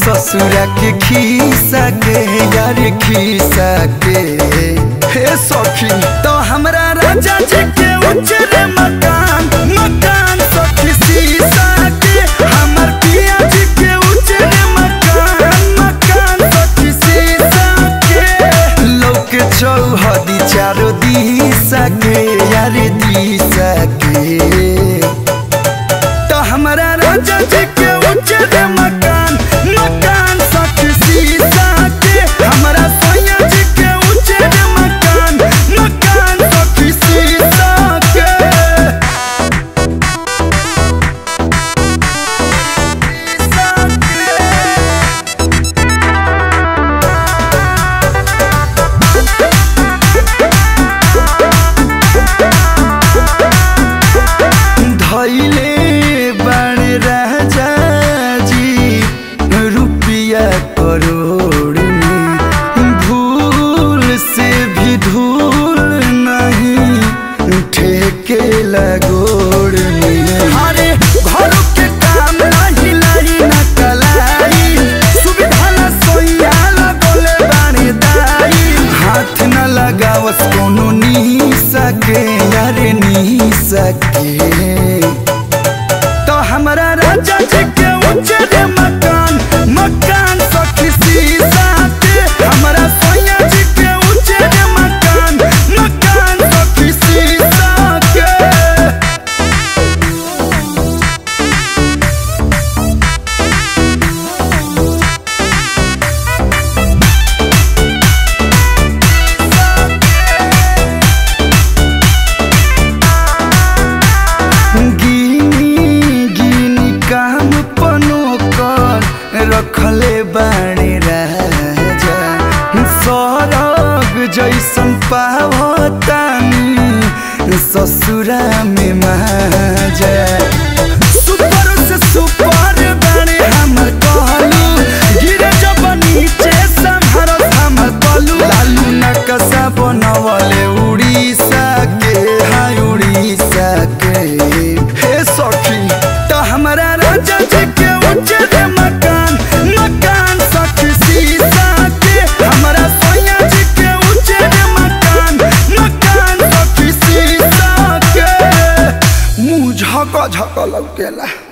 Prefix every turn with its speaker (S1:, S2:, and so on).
S1: ससुरा के खीसा के यार खीसा के हे सखी तो हमरा राजा जी के उजरे मकान मकान सखी सीसा के हमर पिया जी के उजरे मकान मकान सखी सीसा के लोक चौहदी चारो दिशा के यार दिशा के तो हमरा राजा जी के उजर मकान मकान सख सीसा के हमरा सोया जी के उजर मकान मकान सख सीसा के धैले बण राजा जी रुपया करोड़ में भूल से भी धूल नहीं ठेके लगोड़ में अरे घर के काम नहीं लाई न कलाई सुविधा न सोया लगोले बानी दाई हाथ न लगावस कोनो नी सके यारे नी सके तो हमरा राजा जी के उजर मकान मकान सखी सीसा के हमरा सोया जी के उजर मकान मकान सखी सीसा के गिनी गिनी काम पनो कर रखले बाणे राजा सरग जैसन पावतानी ससुरा में माजा सुपर से सुपर बाणे हमर कहलू गिरे जब नीचे संहर हमर कलू लालू नकसा बनवले उड़ीसा के हाय उड़ीसा के हे सखी तो हमरा राजा जी के उजर मकान मकान सखी सीसा के हमरा सोया जी के उजर मकान मकान सखी सीसा के मुंह झक झक लौकेला